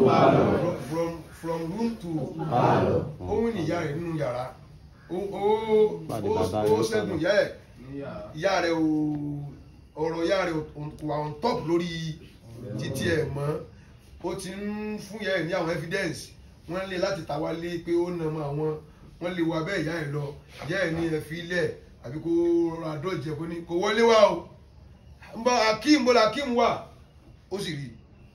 From- from from room to Pálọ̀. ó wí ní ìyá rẹ̀ nínú yàrá ó ó Pàdé ó bàbá rẹ̀ ó ó ṣẹ́gun sọ̀rọ̀. ìyá ẹ̀ ìyá rẹ̀ ò ọ̀rọ̀ ìyá rẹ̀ ò- kò wà on top lórí títí ẹ̀ mọ́ ó ti ń fún ìyá ẹ̀ ní àwọn evidence wọ́n lé láti ta wá lé pé ó nà mọ́ àwọn wọ́n lè wọ abẹ́ ìyá ẹ̀ lọ ìyá ẹ̀ ní ẹ̀ fi ilẹ̀ àbí kó ra dọ́jẹ̀ kó ní kò wọlé wá o ń bọ akeem bọ́lá akeem wà ó sì rí i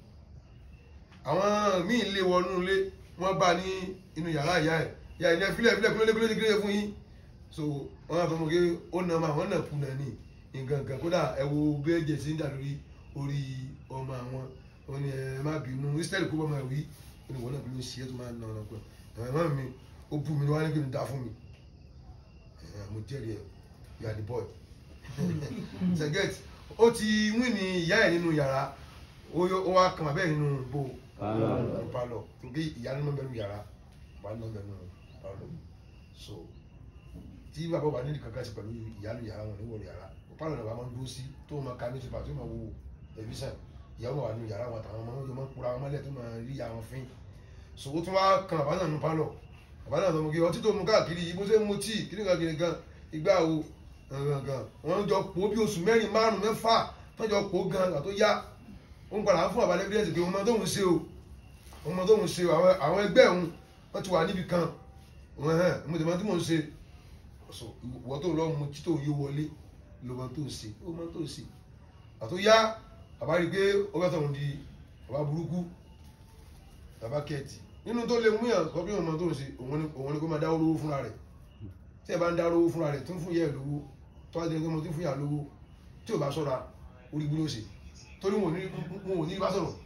àwọn míì lé wọnú ilé wọ́n bá ní inú yàrá ìyá ẹ̀ ìyá ẹ̀ ní ẹ̀fílẹ̀ ẹ̀fílẹ̀ kúlẹ̀ kúlẹ̀ kúlẹ̀ fún yín so wọ́n á fọ mọ́ pé ó nà máa wọ́n nà kú nà ní nǹkan kan kódà ẹ wo bí ẹ̀jẹ̀ sí ń dà lórí orí ọmọ àwọn wọn ni ẹ má bínú israẹli kó bá máa wí ó ní wọn náà bí ló ń ṣe é tó máa ń nà ọ̀nà pẹ̀ ẹ̀rọ mi ó bú mi ní wọ́n á ní kí n dá fún mi ẹ̀, mo jẹ́rìí ẹ̀ you are the boy ṣẹ̀gẹ́t ó ti wí ní ìyá ẹ̀ nínú yàrá ó yọ- ó wá kàn bẹ́ẹ̀ nínú bò Pálọ̀. palọ torí ìyá nínú bẹnu yàrá wà nínú bẹnu palọ so tí bàbá bá nídìí kankan sí pẹ̀lú ìyá ní yàrá wọn níwọ̀n yàrá palọ náà wà máa ń dúró sí tó máa ka newspaper tó máa wo tẹlifíṣàn ìyàwó wà nínú yàrá wọn àtàwọn ọmọ wọn yóò máa kura wọn mọ́lẹ̀ tó máa rí àwọn fín so ó tún wá kan bàbá náà nínú palọ bàbá náà sọmọ kí ọtí tó mu káàkiri yìí bó ṣe ń mu tíì kí nìkan kiri gan igbá wo gangan wọn jọ pò bí oṣù mẹ́rin márùn mẹ́fà tó jọ pò gan àtó yá ó ń padà fún àbálẹ́ evidence pé ọmọ tóun ṣe o ọmọ tóun ṣe o àwọn- àwọn ẹgbẹ́ òun wọ́n ti wà níbi kan wọ́n hàn mo tẹ̀ mọ́ tí mò ń ṣe so ìwọ tó lọ mu tí tó yé wọlé ló mọ tó ń ṣe ó mọ tó ń ṣe àtó yá bàbá rí i pé ó bá tọ̀hún di bàbá burúkú bàbá kẹ́ẹ̀tì nínú tó lè mú yàn sọ pé òun mọ tó ń ṣe òun ni òun ni kó máa dáwó lówó fúnra rẹ̀ tí ẹ bá ń dáwó lówó fúnra rẹ̀ tó ń fún yẹ lówó tó wá di ẹni tó mọ tó ń fún yà lówó tí ò bá ṣọ́ra orí gbúdọ̀ ṣe torí wọn ò ní wọn ò ní bá sọ̀rọ̀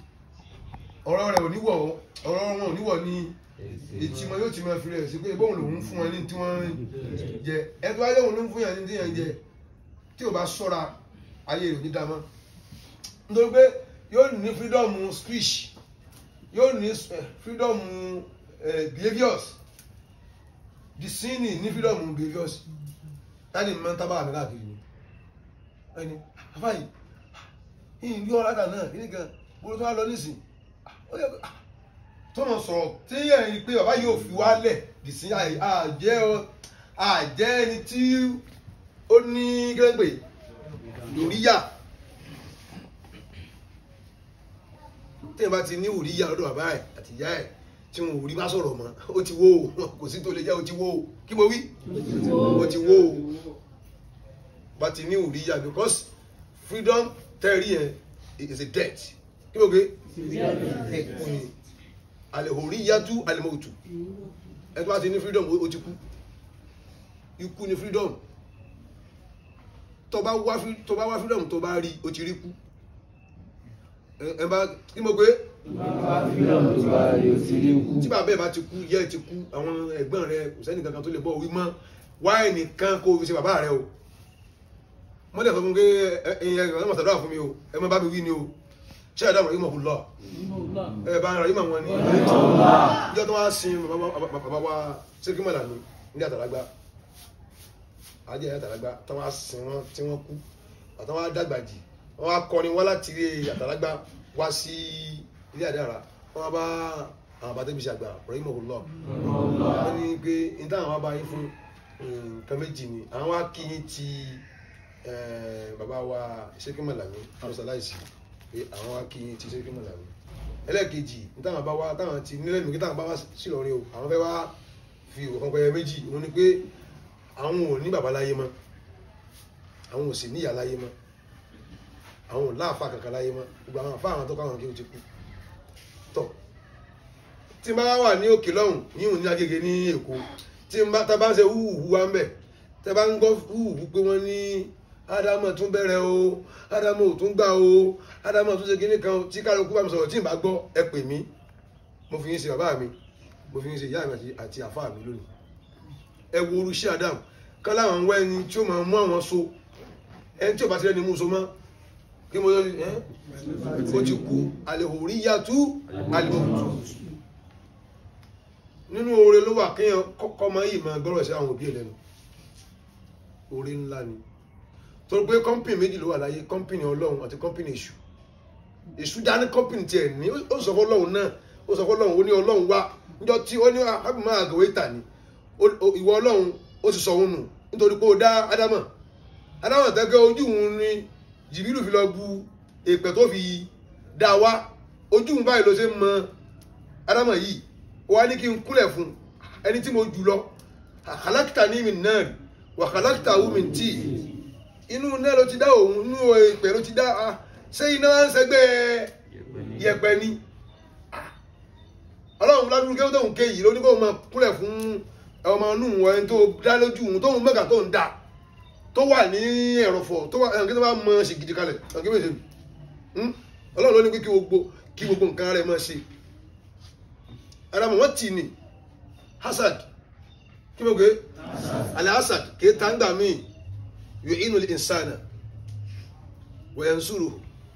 ọ̀rọ̀ rẹ̀ ò ní wọ̀ ọ̀rọ̀ wọn ò ní wọ̀ ní etí wọn yóò ti máa fi rẹ̀ sí pé bóun lòun fún wọn ní tí wọ́n jẹ ẹtọ́ ayé òun ló ń fún yàn ní tí yàn jẹ tí ò bá ṣọ́ra ayé rẹ̀ ò ní dá mọ́ nítorí pé yóò ní freedom speech yóò ní eh, freedom eh, behaviours the sin ní freedom behaviours láti mọ tábà mi káàkiri ni ẹni àfáyì yìí ní ọ̀rá kan náà kí ni kan bó tó wá lọ nísìn ó yẹ kó tó mọ̀ sọ̀rọ̀ tí yẹn rí pé bàbá yóò fi wálẹ̀ dì sí àjẹ́ ọ àjẹ́ ẹni tí ó ní gẹ́gbẹ̀ lóríyà tí yẹn bá ti ní òríyà lọ́dọ̀ bàbá ẹ̀ àti ìyá ẹ̀ tí wọn ò rí bá sọ̀rọ̀ mọ́ ó ti wó o kò sí tó lè jẹ́ ó ti wó o kí mo wí ó ti wó o bá ti ní òríyà because freedom tẹ́rí yẹn is a debt kí mo gbé ẹkún ni alehoriyatu alimotu ẹgbẹ́ bá ti ní freedom ó ti kú ikú ni freedom tó bá wá free- tó bá wá freedom tó bá rí ó ti rí kú ẹ ẹ bá kí mo gbé tí bàbá ẹ bá ti kú yẹ ẹ ti kú àwọn ẹ̀gbọ́n rẹ kò sẹ́ni kankan tó lè bọ́ wí mọ́ wáyé nìkan kó o fi ṣe bàbá rẹ o mọ́lẹ̀ sọ fún mi pé ẹ̀yin ẹ̀gbọ́n ẹ̀ mọ̀ sàdúrà fún mi o ẹ má bá mi wí ni o ṣé ẹ̀dá mọ̀ ìmọ̀ kò lọ ẹ bá ń ra ìmọ̀ wọn ni ìjọ tó wá sin bàbá wa- bàbá wa sékímọ̀lá mi ní àtàlágbá ajé àtàlágbá tó wá sin wọn tí wọ́n kú àtàwọn wá dàgbà jì wọ́n wá kọrin wọ́n láti ilé àtàlágbá wá sí ilé àdára wọ́n wá bá àwọn bàtẹ́bí ṣe àgbà ọ̀rọ̀ ìmọ̀ kò lọ wọ́n ní pé ní táwọn wá bá yín fún nǹkan méjì ni àwọn wá kí yín ti eh, bàbá wa sékímọ̀lá mi àrùsàláìsì pé àwọn wá kí yín ti sékímọ̀lá mi ẹlẹ́ẹ̀kejì ní táwọn bá wá táwọn ti nílẹ̀ mi kí táwọn bá wá sí lọ́rin o àwọn fẹ́ wá fi òkan pẹ̀yẹ méjì òun ni pé àwọn ò ní bàbá láyé mọ́ àwọn ò sì níyà láyé mọ́ àwọn ò láàfà kankan láyé mọ́ gbogbo àwọn àfà àwọn tó kọ́ àwọn kí o ti kú tọ̀ tí n bá wà ní òkè lọ́hùn yíhùn ní agége ní èkó tí n bá tá bá ń ṣe húhùhù wa ń bẹ̀ tẹ́ bá ń gbọ́ húhùhù pé wọ́n ní ádámọ̀ tún bẹ̀rẹ̀ o ádámọ̀ ò tún gbà o ádámọ̀ tún ṣe kíní kan tí kálukú bá mi sọ̀rọ̀ tí n bá gbọ́ ẹ pè mí mo fi yín ṣe bàbá mi mo fi yín ṣe ìyá mi àti- àti àfà mi lónìí ẹ wo orúṣẹ́ adam kán láwọn ń wá ẹni tí ó máa mú àwọn so ẹni tí ò bá ti rẹ́ni mú so mọ́ kí mo yọ ẹ́ ó ti kú àlehòrí yàtú àlehòrí nínú oore ló wà kéèyàn kọ́kọ́ máa yìí máa gbọ́rọ̀ sí àwọn òbí ẹ̀ lẹ́nu oore ńlá ni torí pé kọ́mpìnì méjì ló wà láyé kọ́mpìnì ọlọ́run àti kọ́mpìnì èṣù èṣù dání kọ́pìn tiẹ̀ ní ó sọ fọlọ́hún náà ó sọ fọlọ́hún ó ní ọlọ́hún wá níjọ́ tí ó ní ábí máa gòwé tà ní ó- ó- ìwọ ọlọ́hún ó sì sọ òun nù nítorí pé ó dá ádámọ̀ ádámọ̀ tẹ́gẹ́ ojú òun ni jìbìlù fi lọ bu èpè tó fi dá wá ojú òun báyìí ló ṣe ń mọ ádámọ̀ yìí ó wá ní kí n kúnlẹ̀ fún ẹni tí mo jù lọ àkàlákìtà ní mi náà wà àkàlákìtà wù mí tì inú náà ló ti dá òun inú èpè ló ti dá a ṣé iná ń sẹgbẹ́ yẹpẹ ni ọlọ́run ládùúgbò kí ó tóun ké yìí ló ní kó máa kúnlẹ̀ fún ọmọ inú wọn ẹni tó dá lójú òun tóun mẹ́ka tó ń dà tó wà ní ẹ̀rọ̀fọ̀ tó wà ẹ̀rọ̀kí tó bá mọ ṣe gidi kalẹ̀ ẹ̀rọ̀kí méje ọlọ́run ló ní pé kí gbogbo kí gbogbo nǹkan rẹ̀ máa ṣe ara mọ̀ wọ́n tì ní hasad kí mo gbé alẹ́ hasad kì í ta ń gbà míì yóò inú lè insana wẹ̀yẹ̀nsúrù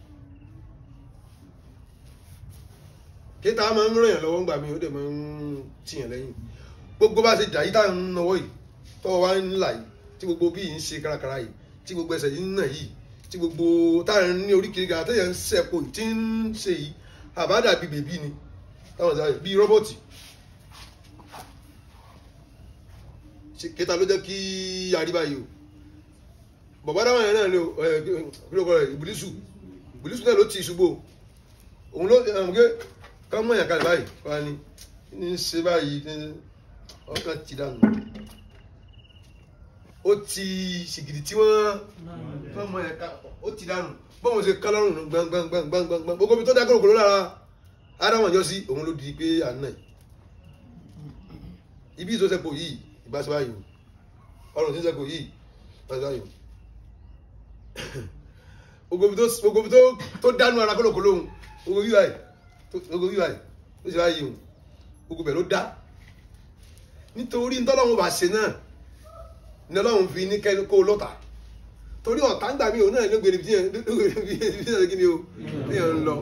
kíta máa ń ràn yàn lọ́wọ́ ńgbà mi ó dẹ̀ máa ń tìyàn lẹ́yìn gbogbo bá ṣe jà yí tá à ń nawọ́ yìí tọ́wọ́ wá ń là yìí tí gbogbo bí yìí ń ṣe kárakára yìí tí gbogbo ẹsẹ̀ yìí ń nà yìí tí gbogbo táà ń ní oríkèé ga àtẹ̀yẹ̀ ń sẹ̀pọ̀ tí ń ṣe yìí àbádà bíi bèbí ni táwọn ṣe bíi rọ́bọ̀tì Ṣé- kíta ló jẹ́ kí àríbá yìí o bàbá dáwọn yẹn náà ni o ẹ kí ló kọ rẹ ìbùlísù ìbùlísù náà ló ti ṣubú o òun ló ẹ mọ̀ pé ká mọ̀ yàn kalẹ̀ báyìí wá ní ní í ṣe báyìí ní ọkàn ti dànù ó ti ṣìgìdì tí wọ́n ká mọ̀ yàn ká ó ti dànù bọ́n ṣe ká lọ́rùn gbangbangbangbangbang gbogbo ibi tó dá kòròkòrò lára ádámọ̀ ọjọ́ sí òun ló di pé à ń nà yìí ibi ìtòsẹ́pọ̀ yìí ìbáṣe báyìí o ọrùn tí ń sẹ́pọ̀ yìí ìbáṣe báyìí o gbogbo tó gbogbo tó tó dánú ara kólókòló òun gbogbo yíwá yìí gbogbo yíwá yìí ó sì wá yìí òun gbogbo bẹ̀ ló dá nítorí ntọ́lọ́run bá ṣe náà ní ọlọ́run fi ní kẹ́ni kó lọ́tà torí ọ̀tá ń gbà mí òun náà ló gbèrè bí yẹn ló gbèrè bí yẹn bí yẹn kí ni o bí yẹn ń lọ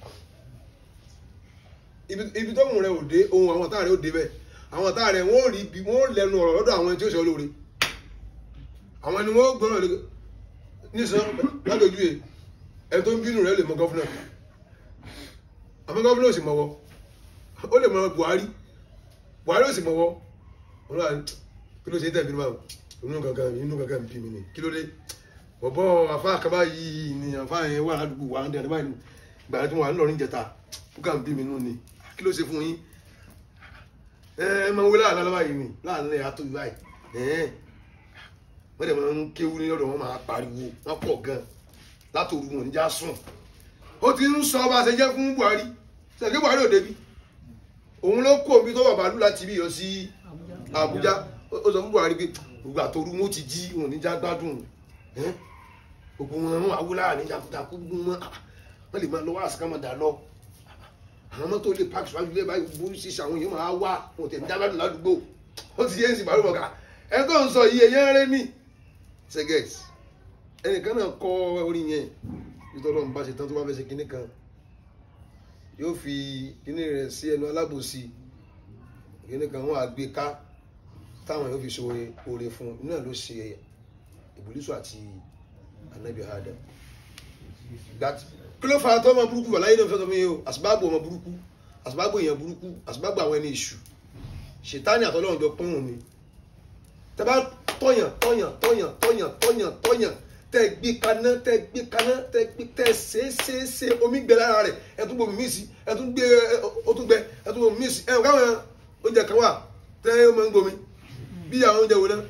ibi ibi tó mú rẹ ò dé ohun àwọn ọ̀tá rẹ ò dé bẹ́ẹ̀ àwọn ọ̀tá rẹ wọ́n rí bí wọ́n lẹ́nu ọ̀rọ̀ lọ́dọ̀ àwọn tí ó ṣe olóore àwọn ni wọ́n gbọ́dọ̀ lé nísàn ládójú ẹ ẹni tó ń bínú rẹ lè mọ gọ́fúnà àmọ́ gọ́fúnà ò sì mọ̀wọ́ ó lè mọ Buhari Buhari ò sì mọ̀wọ́ wọn wà ní kí ló ṣe tẹ̀ bínú báwọn inú kankan inú kankan bí mi ni kí ló dé bọ̀bọ̀ àfa àkàbá yìí ni àfa yẹn wà ládùúgbò wà ń dẹ̀ báyìí gbàdá tí wọn wà ń lọrin jẹta ó kàn bí mi nù ni kí ló ṣe fún yín ẹ ẹ máa ń wé láàrin alábàá yìí ni láàrin ẹ̀ àtọ́ ìbáyìí ẹ̀ wọ́n dẹ̀ máa ń kéwú ní ọ̀dọ̀ wọn máa pariwo wọ́n pọ̀ gan látòru wọn níjà sùn ó ti ń sọ bá a ṣe jẹ́ fún Buhari ṣèké Buhari ò débi òun ló kó omi tó wà bàálù láti bí yọ sí Àbújá ó ó sọ fún Buhari pé gbogbo àtòru wọn ti jí wọn níjà gbádùn ẹ́ gbogbo wọn wọn awúlá níjà kúta kú wọn ah, wọn lè máa lọ wá àsìkò máa dà lọ àwọn mọ́tò lè pàkì síwájú ilé báyìí burú sísè àwọn èèyàn máa wá wọn ò tẹ̀ ní dábàdùn ládùúgbò ó ti yé ń sì bàálù bọ̀ká ẹ tó ń sọ iye yẹn rẹ ní segex ẹnìkan náà kọ orin yẹn nítorí ọlọ́run bá ṣe tán tó bá fẹ́ ṣe kinní kan yóò fi kinní rẹ̀ sí ẹnu alábòsí kinní kan wọn àgbé ká táwọn yóò fi ṣe oore oore fún un náà ló ṣe ìbùlísù àti anabi adam that kí ló fa tó ọmọ burúkú wà láyé náà fẹ́ sọ fún yín o àsìbáàbò ọmọ burúkú àsìbáàbò èèyàn burúkú àsìbáàbò àwọn ẹni èṣù ṣètánì àtọ́lọ́run jọ pọ́n wọn ni tẹ bá tọyàn tọyàn tọyàn tọyàn tọyàn tọyàn tẹ gbé kaná tẹ gbé kaná tẹ gbé tẹ ṣe ṣe ṣe omi gbẹ lára rẹ ẹ tún gbomi míì sí ẹ tún gbé ó tún gbẹ ẹ tún gbomi míì sí ẹ ò káwọn oúnjẹ kan wà tẹ ẹ máa ń gbomi bí àwọn oúnjẹ wo náà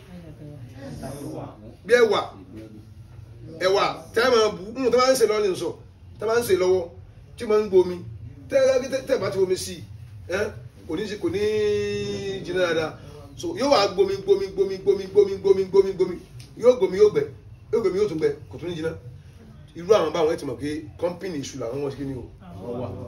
bí ẹwà ẹwà tẹ ẹ máa bù ń tẹ máa ń ṣe lọ́wọ́ ní sọ tẹ máa ń ṣe lọ́wọ́ tí máa ń gbomi tẹ ẹ tẹ bá ti gbomi sí ẹ kò ní kò ní jiná dáadáa so yóò wá gbomi gbomi gbomi gbomi gbomi gbomi gbomi gbomi yóò gbomi yóò gbẹ yóò gbomi yóò tún gbẹ kò tún ní jiná irú àwọn báwọn ẹ ti mọ̀ pé kọ́mpìnì ìṣù làwọn wọ́n ṣe kí ni o wọ́n wà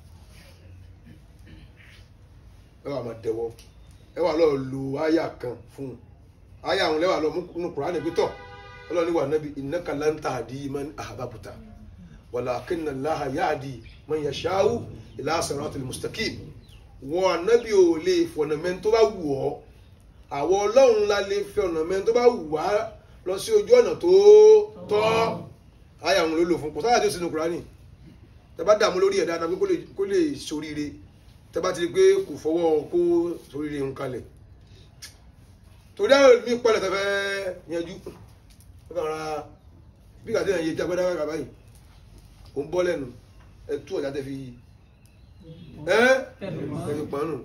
ẹ wà máa dẹwọ́ ẹ wà lọ́ọ́ lo àyà kan fún un àyà àwọn lẹ́wà lọ́ọ́ mú Kùránì pé tọ̀ ọlọ́run ní wà nábì innaka lan tahdi man ahbabta walakinna Allaha yahdi man yasha'u ila siratil mustaqim wọ ànábì ò lè fọ̀nà mẹ́ni tó bá wù ọ́ àwọn ọlọ́run la lè fi ọ̀nà mẹ́ni tó bá wù wá lọ sí ojú ọ̀nà tó tọ́ àyà òun ló lò fún kò sáyà tó sinú Kùránì tẹ bá dààmú lórí ẹ̀ dáadáa pé kó lè kó lè ṣoríire tẹ bá ti rí pé kò fọwọ́ kó ṣoríire ń kalẹ̀ torí àwọn mi pọ̀lẹ̀ tẹ fẹ́ yanjú ó kàn ra bí kàtí ẹ̀yẹ tí agbẹ́dá wà báyìí ó ń bọ́ lẹ́nu ẹ tú ọ̀já tẹ fi ẹ́ ẹ fi pọ̀n nù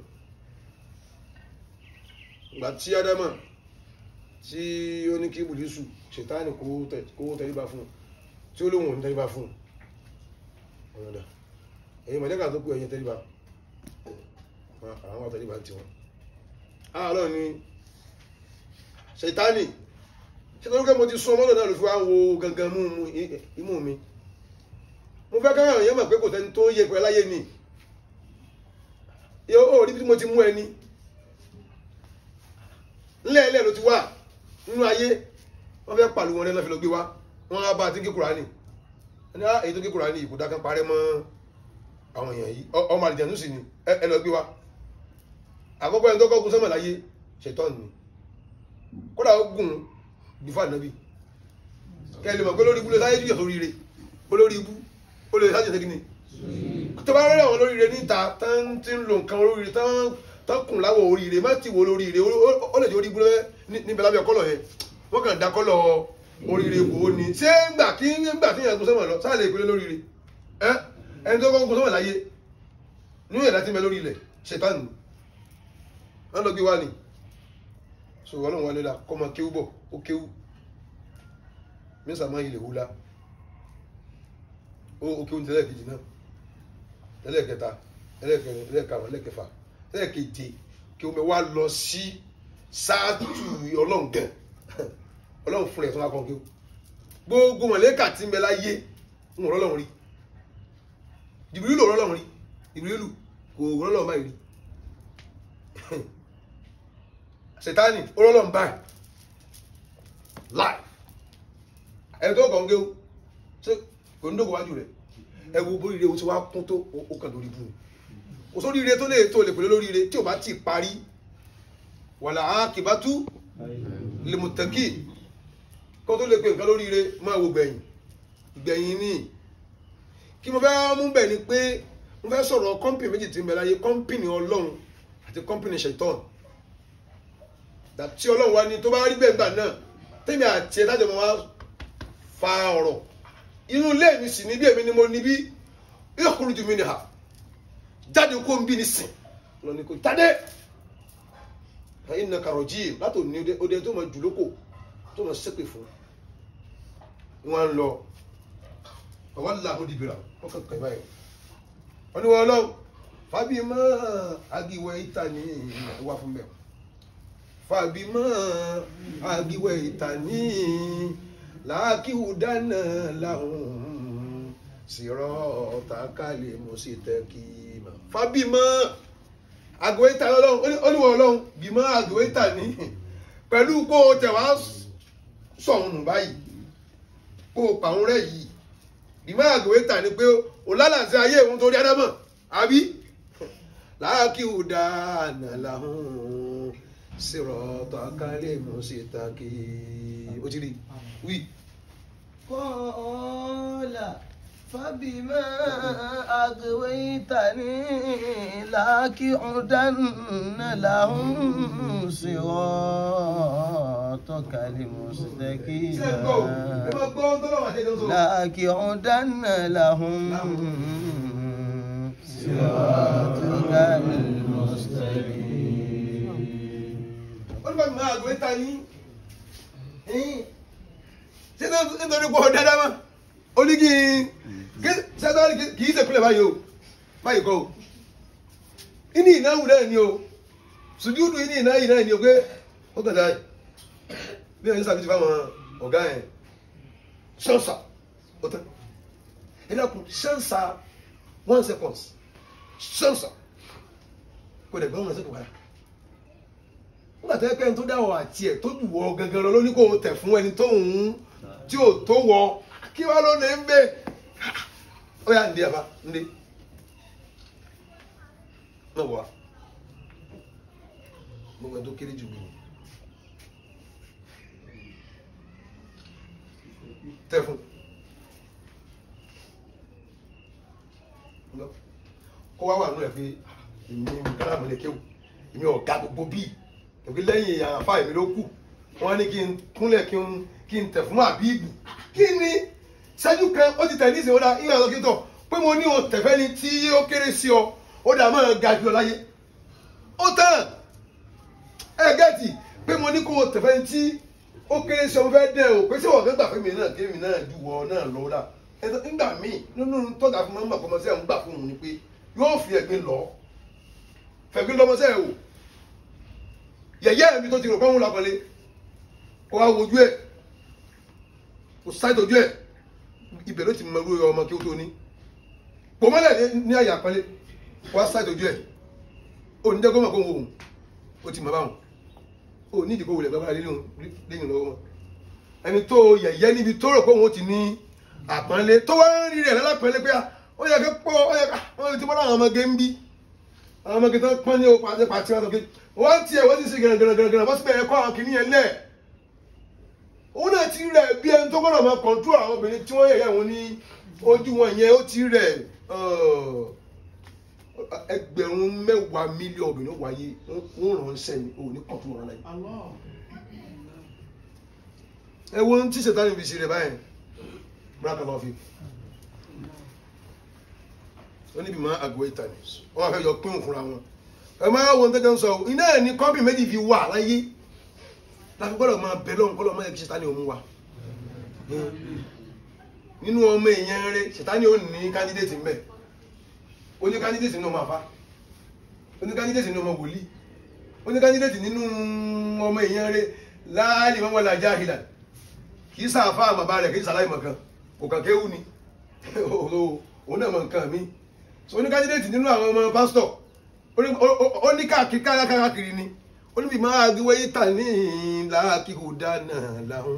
ìgbà tí ádámà tí ó ní kí bùdísù ṣètáàní kó tẹríba fún un tí ó lóun ò ní tẹríba fún un ọ̀yọ̀dà ẹ̀yin mọ̀lẹ́kà tó kú ẹ̀yin tẹríba àwọn tẹríba ti wọn. àárọ̀ ni ṣètáàní ṣé tó ń kẹ́ mo ti sún ọmọdé náà ló fi wá wo gangan mú imú mi mo fẹ́ káyọ̀ yẹn mọ̀ pé kò tẹ́ni tó yẹ pẹ́ láyé ni ó rí bí mo ti mú ẹni ńlẹ̀ẹ́lẹ̀ ló ti wà nínú ayé wọ́n fẹ́ pàlú wọn lẹ́nà fi lọ gbé wá wọ́n á bá ti gé Kùránì ẹni á èyí tó gé Kùránì ìkú dákan parẹ́ mọ́ àwọn èèyàn yìí ọmọ àlìjẹ̀nú sì ni ẹ lọ gbé wá àkọ́kọ́ ẹni tó kọ́ gun sọ́mọ̀ láyé ṣètọ́n ni kódà ó gùn bífà nàbí kẹ́ ẹ lè mọ̀ pé lórí ibú lè sáyé jùyọ̀ sórí ire olórí ibú ó lè sáyé sẹ́gi ni tó bá rẹ́ àwọn olóríire níta tán ti ń lo nǹkan olóríire tán tán kùn láwọ̀ oríire má ti wo olóríire ó lè jẹ́ orí ibú níbẹ̀ lábẹ́ kọ́lọ̀ yẹn wọ́n kàn dá kọ́lọ̀ oríire kò ó ní ṣé ńgbà kí ńgbà tí yẹn gun sọ́mọ̀ lọ sáà lè pèlè lóríire ẹ ẹni tó kọ́ gun sọ́mọ̀ láyé ní ìyẹ̀dá tí ń bẹ lórí ilẹ̀ ṣètánù wọ́n lọ gbé wá ni so wọ́n lọ́wọ́ nílá kọ́ máa kéwú bọ̀ ó kéwú mísà máa ilẹ̀ wúlá ó kéwú ní tẹ́lẹ̀ kejì náà tẹ́lẹ̀ kẹta tẹ́lẹ̀ kẹrin tẹ́lẹ̀ karùn-ún tẹ́lẹ̀ kẹfà tẹ́lẹ̀ keje kéwú mi wá lọ sí sáàtù ọlọ́run gẹ̀ ọlọ́run fúnra ẹ̀ tó wá kọ́ kéwú gbogbo mọ̀lẹ́kà tí ń bẹ láyé ń wọ́n lọ́lọ́run rí jìbìrìlù ò rọ́lọ́run rí jìbìrìlù kò rọ́lọ́run báyìí rí sètáni olólùm báyìí láì ẹni tó kàn gé o ṣé kò ní dókò wájú rẹ ẹ wo bó ire o ti wá kún tó o kàn lórí bùn kò sórí ire tó lè tó lè pèlè lórí ire tí o bá ti parí wàlà ákìbátú lèmùtẹ́kì kó tó lè pe nǹkan lórí ire máa wo gbẹ̀yìn gbẹ̀yìn ní kí mo fẹ́ mú bẹ̀ ni pé mo fẹ́ sọ̀rọ̀ kọ́mpìnì méjì tí ń bẹ láyé kọ́mpìnì ọlọ́run àti kọ́mpìnì ṣẹ̀tọ́n tí ọlọ́run wá ní tó bá rí bẹ́ẹ̀ gbà náà tèmi àti ẹ̀ lájọ mọ́ wá fa ọ̀rọ̀ inú ilé mi sì níbí èmi ni mo níbí ìyókùrú ju mi ni hà jáde kó ń bí ní sìn lọ ní kò jáde ìnà kàrọ̀ jí látò ní ọdẹ tó máa jù lóko tó máa ṣépè fún wọn lọ ọwọ́ làwọn dìbìrà wọn kàn kàn báyìí wọn ni wọn lọ fábí mọ́ agiwẹ̀ ìta ní ìwà fún mẹ́wàá fàbímọ àgìwẹ ìtàní làákìwù dáná làwọn sírọ ọtàkàlẹ mọsítẹkì mà fàbímọ àgìwẹ ìtàní Ọlọ́run oníwọ Ọlọ́run bímọ àgìwẹ ìtàní pẹ̀lú kó o tẹ wá sọhun nù báyìí kó o pàrọ̀ rẹ yìí bímọ àgìwẹ ìtàní pé o lálàsí ayé òun torí ádámọ̀ àbí làákìwù dáná làwọn sirotaka mustaqim ó ti rí wí. Qala fabima aghwaytani laqi'udanna lahum siratakal mustaqim. laqi'udanna lahum siratakal mustaqim. wọ́n bá mi máa gbé ta ní ṣé nítorí pọ̀ dáadáa mọ́ ó ní kí sẹ́tọ́rì kì í ṣèpínlẹ̀ báyìí o báyìí kọ́ o ìní ìnáwó náà ni o sùjúdù ìní ìnáwó náà ni o pé ó kàn dáa bí ẹni sàbí ti fáwọn ọ̀gá yẹn ṣọ́nsà ó tán ẹ dákun ṣọ́nsà one second ṣọ́nsà kò dẹ̀ gbọ́n wọn sẹ́kọ̀ọ́ padà nígbà tó yẹ pé ẹni tó dáwọ àti ẹ tó jù wọ gangan lọ ló ní kó o tẹ̀ fún ẹni tó ń tí ò tó wọ kí wàá ló lè ń bẹ ó yà ndé àbá ndé má wọ wa gbogbo ẹni tó kéré jù mí tẹ̀ fún kó wá wà nù ẹ̀ pé èmi kára mi lè kéwù èmi ọ̀gá gbogbo bíi èmi lẹ́yìn àfa èmi ló kù wọ́n ní kí n kúnlẹ̀ kí n kí n tẹ̀ fún àbíbù kí ni ṣẹ́jú kan ó ti tẹ̀ ní ìsìn ó dá ìyá lọ́kítọ̀ pé mo ní o tẹ̀fẹ́ ni tí ó kéré sí ọ ó dà máa ga jù ọ láyé ó tán ẹ gẹ́tì pé mo ní kó o tẹ̀fẹ́ ni tí ó kéré sí ọ mo fẹ́ dẹ̀ o pé ṣé wọ́n fẹ́ gbà pé mi náà kémi náà ju wọ náà lọ dà ẹ̀sọ́ nígbà míì nínú tọ́jà fún mọ́mọ́ kọ́mọsẹ́ ń gbà fún òun ni pé yóò fi ẹ̀gbin lọ fẹ̀gbin lọ́mọsẹ́ ẹ̀ wò yẹ̀yẹ́ mi tó ti rò pé òun làkọ́lé kó wá wojú ẹ̀ kó sáyé ojú ẹ̀ ibẹ̀ ló ti mọ irú ọmọ kí ó tó ní pò mọ́lẹ̀ ní àyè àpẹẹlẹ kó wá sáyé ojú ẹ̀ ó ní dẹ́gbọ́n mọ̀ kó wọ́n ó ti mọ̀ báwọn ó ní ìdíkò wulẹ̀ gbàgbára lẹ́yìn lọ́wọ́ wọn ẹni tó yẹ̀yẹ́ níbi tó rò pé òun ti ní àpọ́nlé tó wá ń rí rẹ̀ lálápẹ́lẹ́ pé ó yẹ kí pọ́ ó yẹ ká wọ́n ti mọ́ láwọn ọmọge ń bí àwọn ọmọge tó pọ́n ní okùn àti pàtí wọn sọ pé wọ́n tiẹ̀ wọ́n ti ṣe gẹ̀rẹ́gẹ̀rẹ́gẹ̀rẹ́ wọ́n sì bẹ̀rẹ̀ kọ́ àwọn kìnìyàn lẹ̀ òun náà ti rẹ̀ bí ẹni tó gbọ́dọ̀ máa kọ̀ǹtú àwọn obìnrin tí wọ́n yẹ̀yẹ́ wọn ní ojú wọn yẹn ó ti rẹ̀ ẹgbẹ̀rún mẹ́wàá mílíọ̀nù obìnrin wáyé wọ́n ránṣẹ́ ni òun ní kọ̀ǹtú wọn láyé. ẹ wo ohun tí ṣètàn ìbí ṣe rẹ̀ báyìí múra kan lọ́ọ́ fi ó níbi máa àgọ́ ìtàn ni wọ́n fẹ́ yọ pín òfúnra wọn ẹ máa wo nǹkan tó ń sọ iná ẹ̀ ní kọ́mpì méjì fi wà láyé láti gbọ́dọ̀ máa bẹ̀ lọ́hùn kọ́lọ́ máa yẹ kí ṣètánì òun wà nínú ọmọ èèyàn rẹ ṣètánì ò ní kándídéètì mbẹ ó ní kándídéètì nínú ọmọ àfa ó ní kándídéètì nínú ọmọ wòlíì ó ní kándídéètì nínú ọmọ èèyàn rẹ láàlì mọ́mọ́ la jáhìlà kì í sàáfà àmàbà rẹ̀ kì í sàláì mọ̀kan kò kàn kéwù ni òun náà mọ̀ nǹkan mi so ó ní kándídéètì nínú àwọn ọmọ pásítọ̀ ó ní káàkiri káàkiri ni olùbí máa gbé wáyé tà ní làákìkò dáná làwọn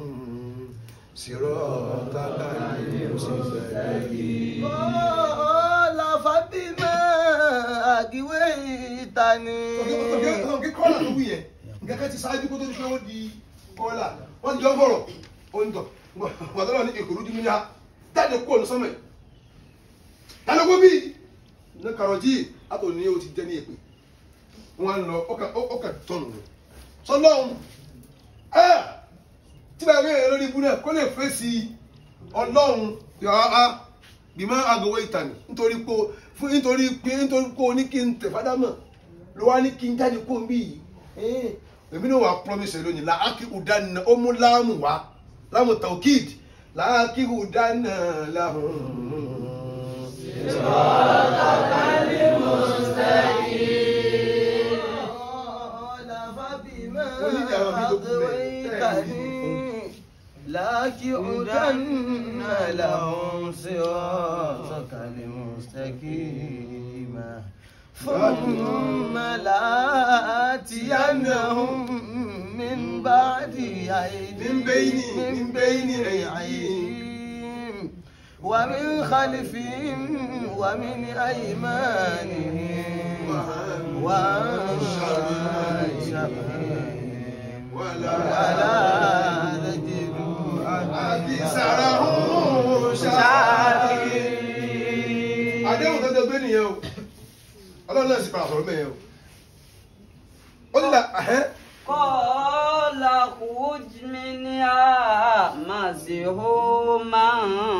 sírọ́ tàbí òṣìṣẹ́ Kọ́lá Fábímà àgíwé ìtàní. ọ̀gẹ́ kọ́là tó wù yẹn nǹkan kan ti ṣáájú kó tó di pé ó di kọ́là wọ́n ti jọ fọ̀rọ̀ ó ń tọ̀ wàtọ́lọ́ ní èkó lójú níyà jáde kó ní sọ́mọ̀ ẹ̀ tálógó bí ní kàrọ̀jì àtò ní o ti jẹ́ ní èpè wọ́n lọ ọkà tọ̀nù rẹ̀ sọlọ́hún ẹ̀ tí bá gbé lórí ibú náà kó lè fèsì ọlọ́run yàrá bímọ àgọwé ìtàní nítorí pé fún nítorí pé nítorí pé o ní kí n tẹ̀ fádámọ̀ ló wá ní kí n jáde kó n bí yìí èmi náà wà promise lónìí làákì ùdánà ó mú láàmù wá láàmù taukid làákì ùdánà láàmù. Kọ́lá Fábímà Onídìí àwọn mi tó kú àgíwé bẹ́ẹ̀. ìtàní. لَأَقْعُدَنَّ لَهُمْ صِرَاطَكَ الْمُسْتَقِيمَ ثُمَّ لَآتِيَنَّهُم مِّن بَعْدِ أَيْدِيهِم من بين- من من بين بين أيديهم ومن خلفهم ومن أيمانهم وعن شمائلهم ولا تجد أكثرهم شاكرين àdéhùn tó dẹgbẹ́ nìyẹn o ọlọ́run náà sì padà sọ̀rọ̀ mẹ́yẹn o ó ní la ẹ̀hẹ́ قال اخرج منها مزحوما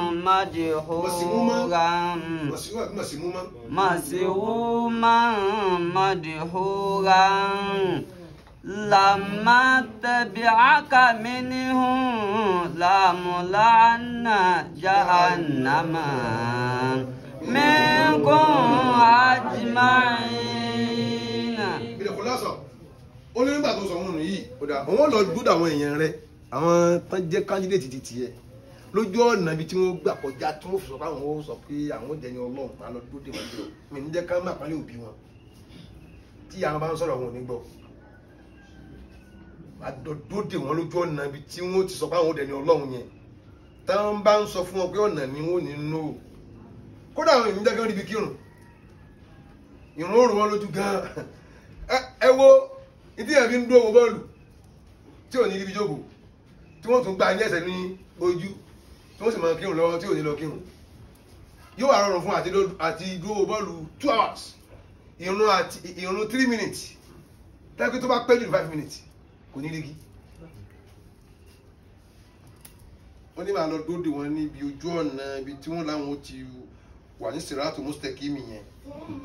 مدحورا màsímúmá مسحوما مدحورا لما تبعك منهم لملعن جهنم منكم أجمعين ìbílẹ̀ kò lásọ̀ ó ní nígbà tó sọ wọn nù yìí ó dà àwọn lọ dúdú àwọn èèyàn rẹ àwọn tán jẹ́ kándídéètì ti tiẹ̀ lójú ọ̀nà ibi tí wọ́n gbà kọjá tí wọ́n fi sọ pé àwọn ó sọ pé àwọn ó jẹni ọlọ́run máa lọ dúdú wọn jọ mi ní jẹ́ ká má pálí òbí wọn tí àwọn bá ń sọ̀rọ̀ wọn ò ní gbọ́ àdọ̀dọ́dẹ wọn lójú ọ̀nà ibi tí wọ́n ti sọ pé àwọn ó jẹni ọlọ́run yẹn táwọn bá ń sọ fún wọn pé ọ̀nà ni wọ́n ò ní nù ó kódà àwọn èèyàn jẹ́ kí wọ́n ríbi kírun ìrún òrùn wọn lójú gan ẹ wo ìdí ẹ̀ fi ń dúró wo bọ́ọ̀lù tí ò ní ibi jókòó tí wọ́n tún gba ní ẹsẹ̀ ní ojú tí wọ́n sì máa kírun lọ́wọ́ tí ò ní lọ kírun yóò wà rọrùn fún àti dó- àti dúró bọ́ọ̀lù two hours ìrun àti ìrun three minutes tẹ́kí tó bá pẹ́ jù ní five minutes kò ní rígi wọ́n ní màá lọ dóde wọn níbi ojú ọ̀nà ibi tí wọ́n láwọn ti wà ní sèrátò mustaqimi yẹn ثم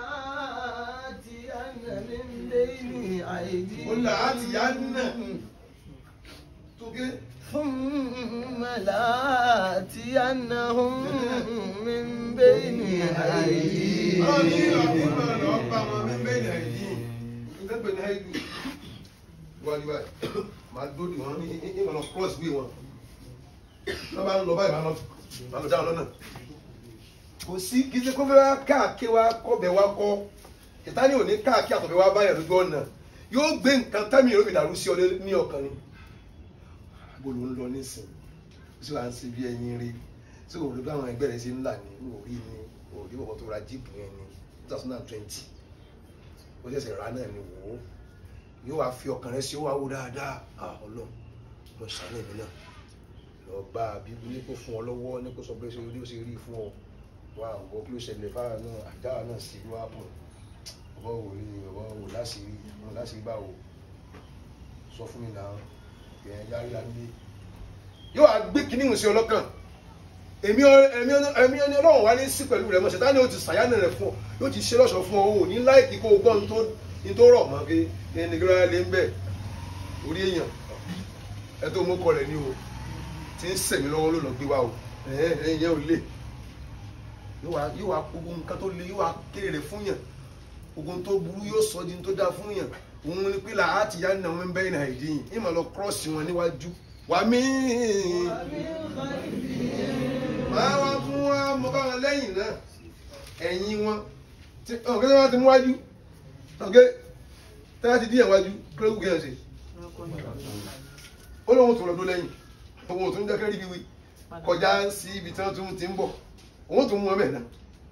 لآتين من بين أيديهم ó là á ti yá nà tó gé ثم لآتينهم من بين أيديهم Ọlọ́run ní ìlànà ìmọ̀ lọ bá wọn mímẹ́ ní àìdí. Ìgbẹ́gbẹ̀ ní àìdí. Wọ́n ní báyìí, máa dóòdì wọn ní ìmọ̀ lọ cross way wọn. Wọ́n bá ń lọ báyìí, máa lọ máa lọ dáhùn lọ́nà. Kò sí kí ṣe kó fẹ́ wá káàkiri wá kọ́bẹ̀ wá kọ́. Ìtàní ò ní káàkiri àtọ̀bẹ̀ wá báyà lójú ọ̀nà. Yóò gbé nǹkan tẹ́mi yóò fi dàrú sí ọ ní ọkàn ni. Bó ló ń lọ nísìn? Ṣé wàá ń ṣe bí ẹyin rí? Ṣé òun ló bá àwọn ẹgbẹ́ rẹ̀ ṣe ń là ní orí ni? Òrí bọ̀bọ̀ tó ra jíìpù yẹn ni two thousand and twenty. Ó ṣẹ̀ṣẹ̀ rà náà ni wò ó. Yóò wá fi ọkàn rẹ̀ sí ó wá wò dáadáa. Ah Ọlọ́run, mo ṣàánú èmi náà. Lọ bá a bí ní kó fún ọ lọ́wọ́ ní kó sọ pé ṣe orí ó ṣe rí fún ọ. Wá àwọ̀ kí ló ṣẹlẹ̀ fáwọn náà àdáwà náà sí ló wá pọ̀. Ọ̀bọ̀ wò rí ọ̀bọ̀ wò láṣìírí ọ̀bọ̀ láṣìírí báwo. Sọ fún mi náà, ìyẹn yára nílé. Yóò wá gbé kinní ìhùn sí ọlọ́kàn èmi ọ- èmi ọ- èmi ẹni ọlọ́run wá ní sí pẹ̀lú rẹ̀ mọ̀ ṣẹ̀tá ni ó ti ṣàyánà rẹ̀ fún ọ yóò ti ṣe lọ́ṣọ̀ fún ọ ò ní láìkí kó o gbọ́ ní tó- ní tó rọ̀ mọ́ pé ẹni gíráyà lé ń bẹ̀ orí èèyàn ẹ tó mú kọ rẹ̀ ní o tí ń sẹ̀mí lọ́wọ́ ló lọ gbé wa o ẹ̀hẹ́n ẹ̀yìn yẹn ò lè yóò wá yóò wá gbogbo nǹkan tó le yóò wá kéré rẹ̀ fún yàn gbogbo tó burú yóò sọ di tó dáa fún yàn òun ni pé làá ti yá nà wọn bẹ́ẹ̀ náà ìdí yìí ìmọ̀ lọ kírọ́ọ̀sì wọn níwájú wà mí máa wá fún wa mo bá wọn lẹ́yìn náà ẹ̀yìn wọn tí ọ̀gá tí wọ́n ti mú wájú ọ̀gá tí wọ́n ti díẹ̀ wájú kílódé kí ẹ̀ ṣe ó lóun tó lọ́dún lẹ́yìn òun tó ń jẹ́ kẹ́rì bíwí kọjá sí ibi tí wọ́n tún ti ń bọ̀ òun tó mú wọn bẹ̀ náà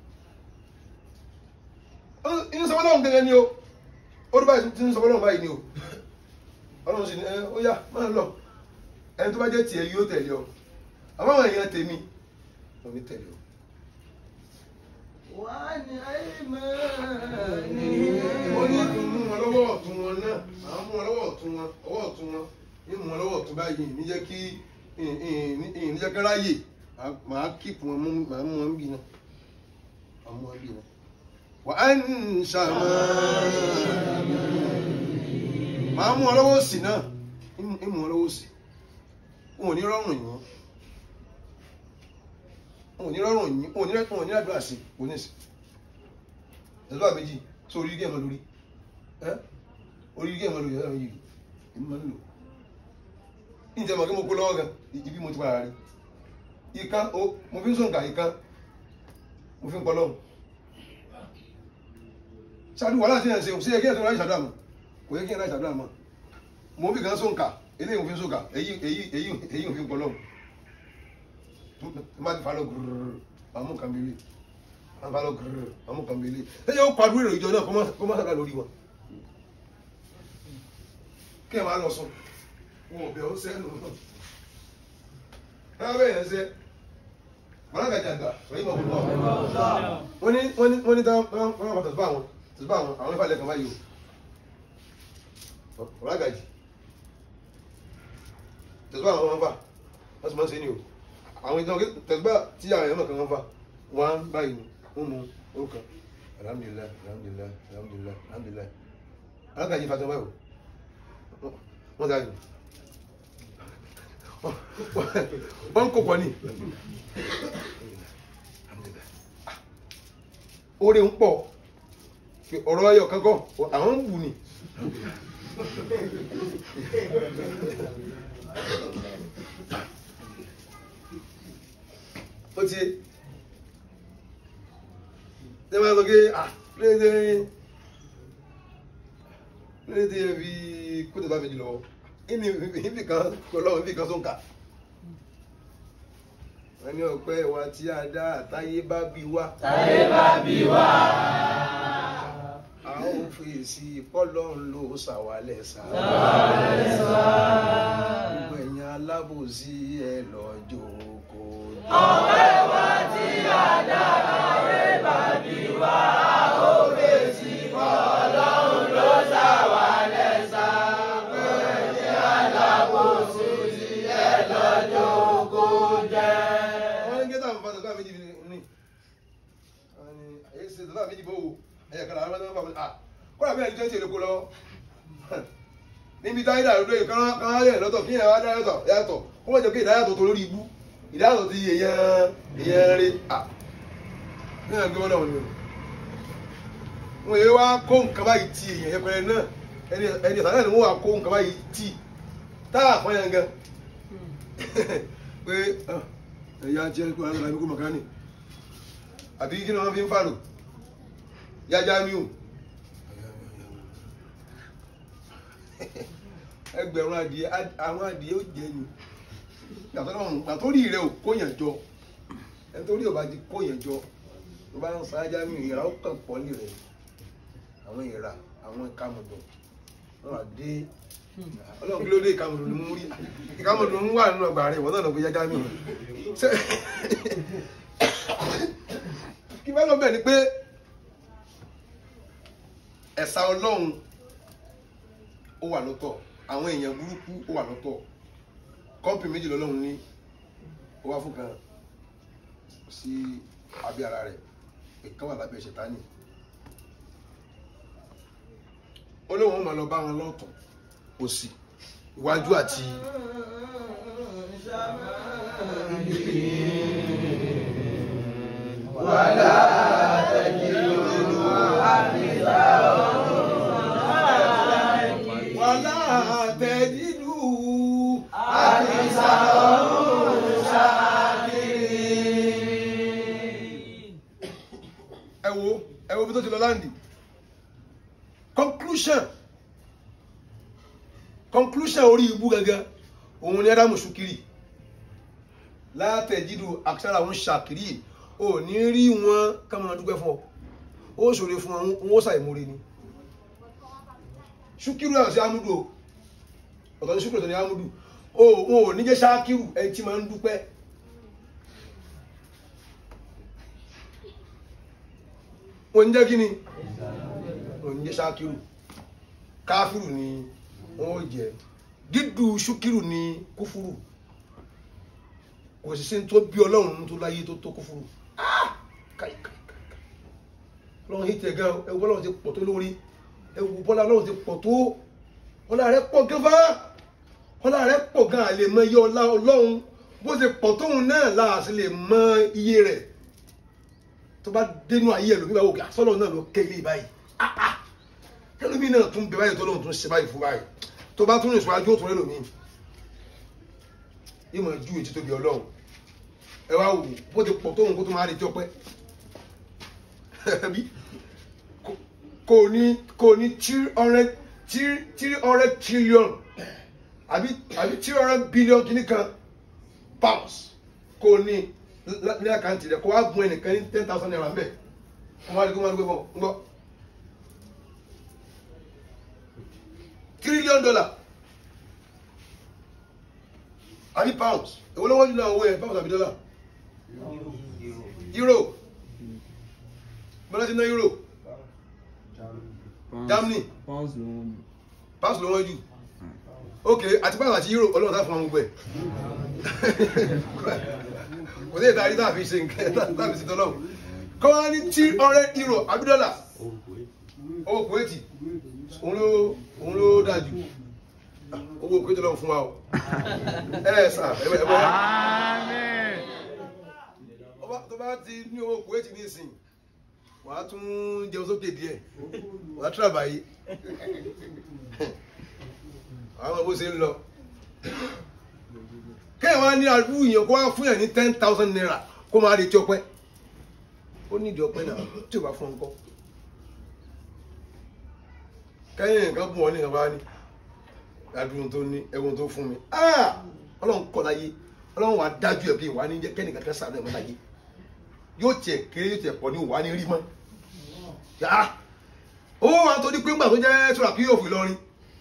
Ó- inú sọ fọlọ́run gẹ́gẹ́ ni o ó rí báyìí tí ń sọ fọlọ́run báyìí ni o ọlọ́run sì ní ẹ ó yá máa lọ ẹni tó bá jẹ́ tiẹ̀ yóò tẹ̀lé ọ àmọ́ àwọn èèyàn tèmi wọn ní tẹ̀lé o. وعن mo ní أيمانهم mú wọn lọ́wọ́ ọ̀tún wọn náà àwọn mú wọn lọ́wọ́ ọ̀tún wọn ọwọ́ ọ̀tún wọn ní mú wọn lọ́wọ́ ọ̀tún báyìí ní jẹ́ kí ní jẹ́ kí ráyè màá kíìpù wọn mú màá mú wọn bí náà màá mú wọn bí náà. wà á ń ṣàmà màá mú wọn lọ́wọ́ òsì náà ní mú wọn lọ́wọ́ òsì wọn ò ní rọrùn yìí wọn ò ní rọrùn yìí ò ní rẹ́pọ̀ ní àdúrà sí kò ní sí ẹ̀sọ́ àbẹ́jì tó orí gẹ́ẹ̀mọ́ lórí ẹ́ orí gẹ́ẹ̀mọ́ lórí ẹ̀rọ yìí èmi máa ń lò ní ìjẹmọ̀ kí mo kó lọ́wọ́ gan ibi mo ti padà rí ìkan o mo fi ń sọ̀nkà ìkan mo fi ń pọ̀ lọ́hùn ṣáàdù wàhálà tí ẹ̀ ń ṣe ṣe yẹ kí ẹ̀ tó ráyè ṣàdúrà mọ́ kò yẹ kí ẹ̀ ráyè ṣàdúrà mọ́ mo fi kan sọ̀nkà eléyìí mo fi ń sọ̀nkà èyí èyí èyí èyí mo fi ń pọ̀ lọ́hùn má ti fa lọ gùrùrù àmú kan bílé má fa lọ gùrùrù àmú kan bílé ẹ jẹ́ ó pariwo èrò ìjọ náà kó má- kó má sàkà lórí wọn kí ẹ máa lọ sùn wọn ò bẹ̀ ó sẹ́nu náà bẹ́ẹ̀ yẹn sẹ́ mọ̀lágàjàgbà wọ́n yí bọ̀ fún ọ. wọ́n ní wọ́n ní wọ́n ní táwọn wọ́n wọ́n wọ́n tẹ̀síbá àwọn tẹ̀síbá àwọn àwọn ìfàlẹ̀ kan báyìí o mọ̀lágàjì tẹ̀síbá àwọn wọn fà wọ́n sì máa ń ṣe ni o àwọn ìtàn tẹ̀síbá tí àwọn èèyàn kan wọn fà wọ́n báyìí ni wọ́n mú orúkọ alhamdulilayi alhamdulilayi alhamdulilayi alhamdulilayi alágàjì fàtọ́ báyìí o wọ́n dáa yìí wọ́n ń kó pọ̀ ní oore ń pọ̀ ọ̀rọ̀ ayọ̀ kankan àwọn ń bù ní ó ti ṣe máa sọ pé ah léde léde fi kó tẹ̀sán méjì lọ́wọ́ ìní ìbí kan ọlọ́run ìbí kan tó ń kà wọ́n ní ọpẹ́ wa tí a dá àtayé bá bí wá. táyé bá bí wá. a ó fèsì pọ́lọ́run ló ṣàwálẹ̀ sá. gbogbo ẹ̀yin alábòsí ẹ lọ́jọ́ kò. ọpẹ́ wa tí a dá kàlà àwọn ọmọ ọmọ ah kọ́lá bí ẹni tó ń ṣe èlò kó lọ́wọ́ níbi táyé dàrú lóye kán kán yẹ lọ́tọ̀ kí yẹn wá dá yàtọ̀ yàtọ̀ kó wọ́n jẹ́ pé ìdáyàtọ̀ tó lórí ibú ìdáyàtọ̀ ti èèyàn èèyàn rí ah ní ẹ̀ ń gbé wọn náà wọn ni wọn yẹ wá kó nǹkan báyìí ti èèyàn yẹpẹrẹ náà ẹni ẹni ìsàlẹ̀ ni wọ́n wá kó nǹkan báyìí ti táà fún yẹn gan pé ah, ẹ̀yà jẹ́ kó alága mi kó mọ̀kánì àbí kí ni wọ́n fi ń fàlò yájá mi ò ẹgbẹ̀rún adìẹ àwọn adìẹ ó jẹ yìí gbàtórí rẹ ò kóyàn jọ ẹtórí ò bá ti kóyàn jọ ló bá ń sa ajá mi ìra ó kàn pọ̀ ní rẹ̀ àwọn ìra àwọn ìkàmùdùn wọn wà dé ọlọ́run kí ló dé ìkàmùdùn ni mo rí ìkàmùdùn ń wà nínú ọgbà rẹ̀ wọ́n náà lọ pé yájá mi ò kí bá lọ bẹ̀ ni pé ẹ̀sà ọlọ́run ó wà lọ́tọ̀ àwọn èèyàn burúkú ó wà lọ́tọ̀ kọ́ńpì méjì lọ́lọ́run ní ó wá fún kan sí abẹ́ ara rẹ̀ ìkan wà lábẹ́ ṣètánì ó lóun ó máa lọ bá wọn lọ́tún òsì iwájú àti wàlá tẹ̀jú wàhálà àtẹ̀jídù àdìsá ọ̀run ṣáàkiri. ẹ wo ẹ wo bí tó ti lọ láǹdì conclusion conclusion orí ibú gangan òun ni ádámù ṣùkìrì látẹ̀jídù àkàrà òun ṣàkìrì ò ní rí wọn ká máa dúpẹ́ fún ọ ó ṣòro fún wọn wọn ó ṣàìmóre ni ṣùkìrì náà sí amúdù o ọ̀tọ̀ ní ṣùkìrì tó ní amúdù o wọn ò ní jẹ́ ṣáàkìrù ẹni tí máa ń dúpẹ́ wọn ń jẹ́ kí ni wọn ń jẹ́ ṣáàkìrù káfíìrù ni wọn ó jẹ dídú ṣúkìrù ni kúfúrù kò sì sí ní tó bí ọlọ́run tó láyé tó tó kúfúrù Ah! káì káì káì káì. ọlọ́run yìí tẹ̀ gan ẹwù ọlọ́run ti pọ̀ tó lórí ẹwù bọ́lá ọlọ́run ti pọ̀ tó ọlá rẹ̀ pọ̀ gan fá ọlá rẹ̀ pọ̀ gan àlè mọ iye ọlá ọlọ́run bó ti pọ̀ tóun náà láàṣì lè mọ iye rẹ̀ tó bá dénú ayé ẹ̀ lómi bá wò kí asọ́lọ́ náà lọ kẹ́ ilé báyìí Ah, ah ẹlòmí náà tún bẹ báyìí tó lóun tún ṣe báyìí fún báyìí tó bá tún rìn síwájú òtún ẹlòmí yìí mọ̀ ju ètí tóbi ọlọ́run ẹ wá wò bó ti pọ̀ tóun kó tó máa retí ọpẹ́ bí kò ní kò ní three hundred three three hundred trillion àbí àbí three hundred billion kìíní kan pounds kò ní ní àkáǹtì rẹ kó wá gun ẹnìkan ní ten thousand naira mbẹ wọn wá ní kó wọn gbé bọ ń gbọ́. trillion dollar àbí pounds èwo ló wọ́n jù náà owó yẹn pounds àbí dollar euro bọ́lá ti ná euro Germany Pounds ló ń pounds ló wọ́n jù ok àti pounds àti euro ọlọ́run tá fún àwọn gbogbo ẹ̀ kò sí ìta àríta àfi ṣe nǹkan tàbí sí tọ́lọ́run kọ́ wá ní three hundred euro àbí dollar owó kuwaiti òun ló òun ló dájú owó kuwaiti lọ́wọ́ fún wa o ẹ ẹ sà ẹ bẹ ẹ bẹ ọba tó bá ti ní owó kuwaiti ní ìsìn wà á tún jẹun sókè díẹ̀ wà á tíra báyìí àwọn bó ṣe ń lọ kẹ́hìn wá ní àdúgbò yẹn kó wá fún yẹn ní ten thousand naira kó máa retí ọpẹ́ ó nídìí ọpẹ́ náà tí ò bá fún ọ ńkọ́ kẹ́yìn nǹkan bùn ọ́ ní ìjọba ní adùn tó ní ẹ̀wọ̀n tó fún mi Ah! ọlọ́run kọ́ láyé ọlọ́run wà á dájú ẹ̀ bí wà á ní jẹ́ kẹ́nìkan kan sàánú ẹ̀mọ́ láyé yóò tiẹ̀ kéré yóò tiẹ̀ pọ̀ ní wà á ní rí mọ́ yá ó wà tó ní pé ńgbà tó jẹ́ sọ̀rọ̀ kí yóò fi lọ́rin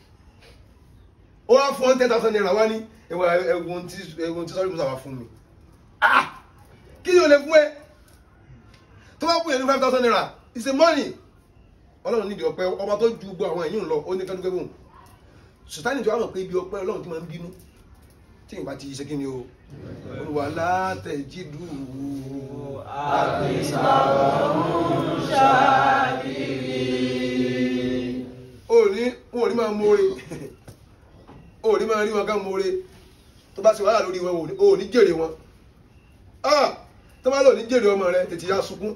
ó wá fún ten thousand naira wá ní ẹ̀wọ̀n tí ẹ̀wọ̀n tí sọ́rí musa wà fún mi Ah! kí ni o lè fún ẹ tó bá fún yẹn ní five thousand naira it's a money ọlọ́run nídìí ọpẹ́ ọba tó ju gbogbo àwọn èyí ń lọ ó ní kẹ́dúkẹ́ bò sùtánì tí wàá mọ̀ pé ibi ọpẹ́ ọlọ́run ti máa ń bínú tí ìgbà ti ṣe kí ni o olùwà látẹ̀jídù òní wọn ò ní máa mórè òní máa rí wọn ká mórè tó bá ṣe wàhálà lórí wọn ò ní jèrè wọn Ah! tó bá lò ní jèrè ọmọ rẹ tètè ya sunkún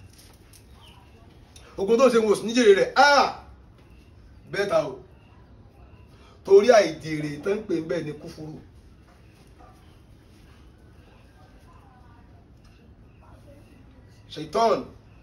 ogun tó ń ṣe wọn ò sí ní jèrè rẹ Ah! bẹ́ẹ̀ ta o torí àìjèrè tó ń pè ń bẹ́ẹ̀ ní kúfúrú ṣètọ́n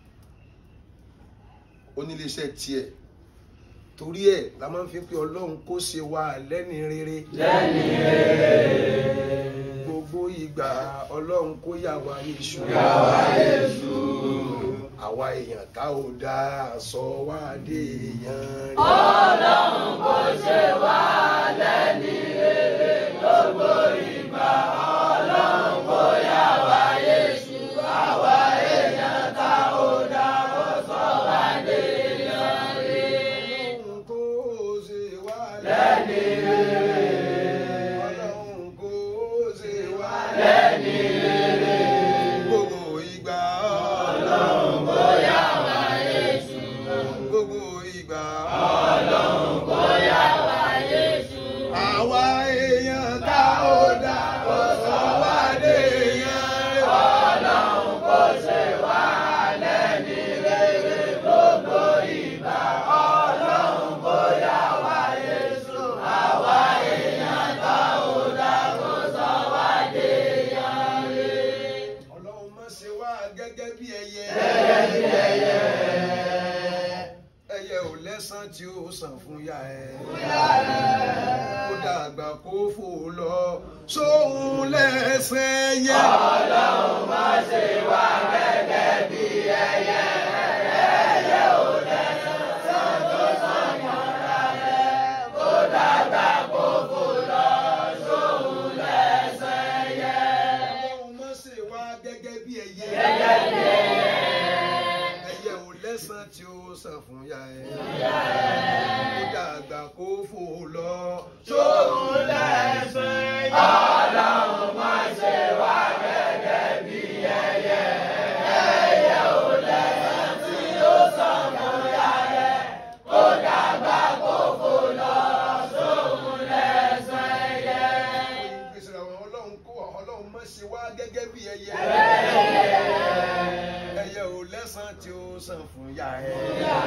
oníléeṣẹ́ tiẹ̀ torí ẹ̀ la máa ń fi pé ọlọ́run kó ṣe wá lẹ́ni rere lẹ́ni rere gbogbo ìgbà ọlọ́run kó yà wá èṣù yàwá èṣù àwa èèyàn tá ò dáa sọ wá dé èèyàn rere. ọlọ́run kò ṣe wá lẹ́ni rere gbogbo ìgbà ọlọ́run kò yàwá èṣù àwa èèyàn tá ò dá ó sọ wá dé èèyàn rere ọlọ́run kó ṣe wá lẹ́ni rere ọlọ́run kó ṣe wá lẹ́ni rere gbogbo ìgbà ọlọ́run kò yàwá èṣù gbogbo ìgbà ọlọ́run kò yàwá èṣù àwa èèyàn tá ò dá ó sọ wá dé èèyàn rere. ọlọ́run kò ṣe wá lẹ́ni rere gbogbo ìgbà ọlọ́run kò yàwá èṣù àwa èèyàn tá ò dá kó sọ wá dé èèyàn rere. ọlọ́run má ṣe wá gẹ́gẹ́ bí ẹyẹ. Gẹ́gẹ́ bí ẹyẹ. ẹyẹ ò lẹ́sàn tí ó sàn fún ya ẹ. Fúyà rẹ̀. kó dàgbà kó fò lọ sóhun lẹ́sẹ̀ yẹ. Ọlọ́run má ṣe wá gẹ́gẹ́ bí ẹyẹ. Ẹyẹ ò lẹ́sàn sàn tó sàn mọ́ra rẹ̀. Kó dàgbà kó fò lọ sóhun lẹ́sẹ̀ yẹ. ọlọ́run má ṣe wá gẹ́gẹ́ bí ẹyẹ. Gẹ́gẹ́ bí ẹyẹ. ẹyẹ ò lẹ́sàn tí ó sàn fún ya ẹ. Fúyà rẹ̀. kó dàgbà kó fò lọ Sóhun lẹ́sẹ̀ yẹ. Ọlọ́run má ṣe wá gẹ́gẹ́ bí ẹyẹ. Ẹyẹ ò lẹ́sàn tí ó sàn mọ́ra rẹ̀. Kó dàgbà kó fò lọ sóhun lẹ́sẹ̀ yẹ. gbèsè àwọn ọlọ́run kó ọlọ́run má ṣe wá gẹ́gẹ́ bí ẹyẹ. ẹyẹ ò lẹ́sàn tí ó sàn fún ya ẹ.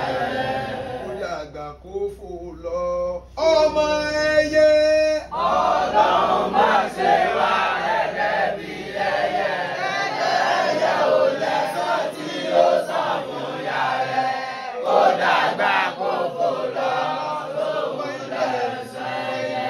kó dàgbà kó fò lọ ọmọ ẹyẹ. Ọlọ́run má ṣe wá gẹ́gẹ́ bí ẹyẹ. Ẹyẹ ò lẹ́sàn tí ó sàn fún ya rẹ̀. Kó dàgbà kó fò lọ sóhun lẹ́sẹ̀ yẹ.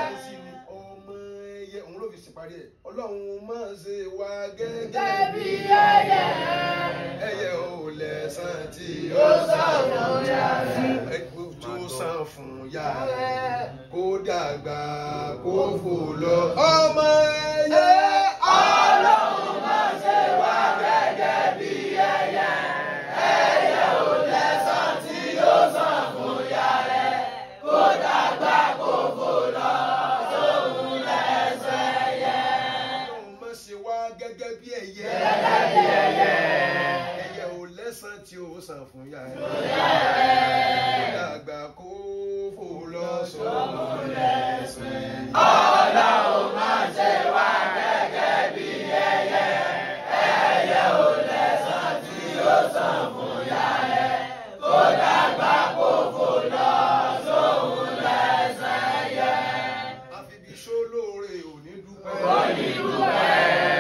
ọmọ ẹyẹ òun ló fi ṣèparí ẹ ọlọ́run má ṣe wá gẹ́gẹ́ Gẹ́gẹ́ bí ẹyẹ. ẹyẹ ò lẹ́sàn tí Ó sàn fún ya rẹ̀. ẹgbẹ́ tí ó sàn fún ya rẹ̀ kó dàgbà kó fò lọ ọmọ ẹyẹ. Ọlọ́run má ṣe wá gẹ́gẹ́ bí ẹyẹ. Ẹyẹ ò lẹ́sàn tí ó sàn fún ya rẹ̀. Kó dàgbà kó fò lọ sóhun lẹ́sẹ̀ yẹ. ọlọ́run má ṣe wá gẹ́gẹ́ bí ẹyẹ. Gẹ́gẹ́ bí ẹyẹ. ẹyẹ ò lẹ́sàn tí ó sàn fún ya rẹ̀ Ya rẹ̀. kó dàgbà kó fò lọ sóhun lẹ́sẹ̀. Ọlọ́run má ṣe wá gẹ́gẹ́ bí ẹyẹ. Ẹyẹ ò lẹ́sàn tí ó sàn fún ya rẹ̀. Kó dàgbà kó fò lọ sóhun lẹ́sẹ̀ yẹ. àfibi sólóore ò ní dúpẹ́. Ó ní dúpẹ́.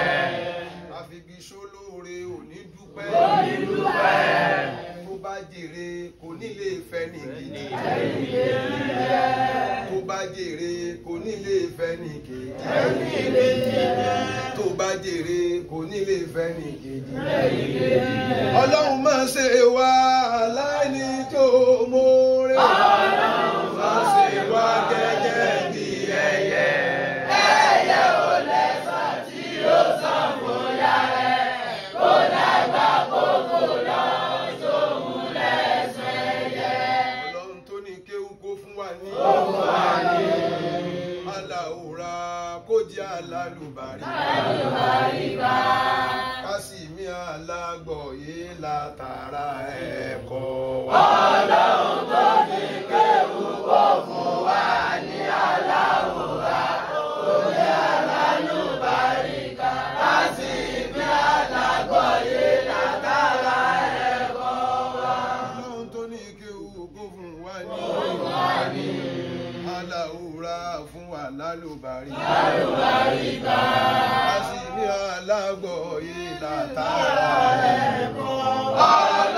àfibi sólóore ò ní dúpẹ́. Ó ní dúpẹ́. tó bá jèrè kò ní lè fẹ́ ní gidi. Ẹni kejì rẹ̀. tó bá jèrè kò ní lè fẹ́ ní kejì. Ẹni kejì rẹ̀. tó bá jèrè kò ní lè fẹ́ ní kejì. Ẹni kejì rẹ̀. ọlọ́run máa ṣe wá láìní tó mórè. Ọlọ́run máa ṣe wá gẹ́gẹ́ bí ẹyẹ. Ẹyẹ ò lẹ́sàn tí ó sàn fún ya rẹ̀. Kó dàgbà kó fò lọ sóhun lẹ́sẹ̀ yẹ. ọlọ́run tó ní kéwú kó fún wa ní. Ó fún wa ní aláwòrán kó jẹ́ alálùbárí. àlùbáríkà. kásìmí àlá ògo fún wa ní. aláwòrá fún wa lálùbárí. a sì ní alágbọ̀ọ́yé látara ẹ̀kọ́.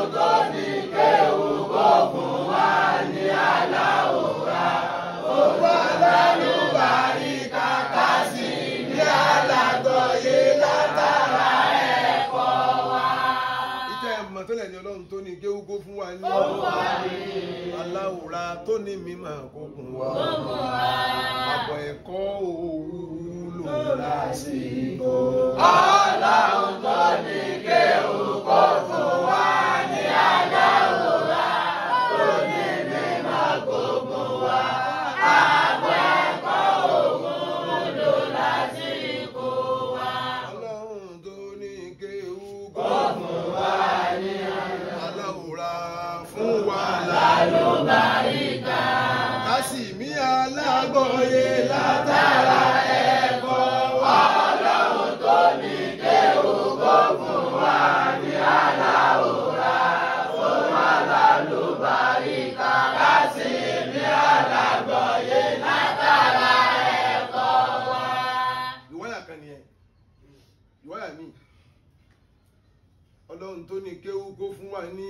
ìtẹ́ ẹ̀mọ̀ tó lẹ̀ ní ọlọ́run tó ní kéwúkó fún wa ní aláwòrá tó ní mímọ̀ kókun wa àbọ̀ ẹ̀kọ́ òwúlò lásìkò. Ọlọ́run tó ní kéwúkó fún wa ní aláwòrán tó ní mímọ́ gbogbo wa. Àbọ̀ ẹ̀kọ́ òun lò lásìkò wa. ọlọ́run tó ní kéwúkó Fún wa ní aláwòrá fún wa àlùbáríkà. kásìmí alágbọ̀ọ́yé látara ẹ̀kọ́ wa. Ọlọ́run tó ní kéwúkó fún wa ní aláwòrán fún wa lálùbáríkà. Kásì ní alágbọ̀yé látara ẹ̀kọ́ wa. ìwáyà kan nìyẹn ìwáyà mi ọlọ́run tó ní kéwúkó fún wa ní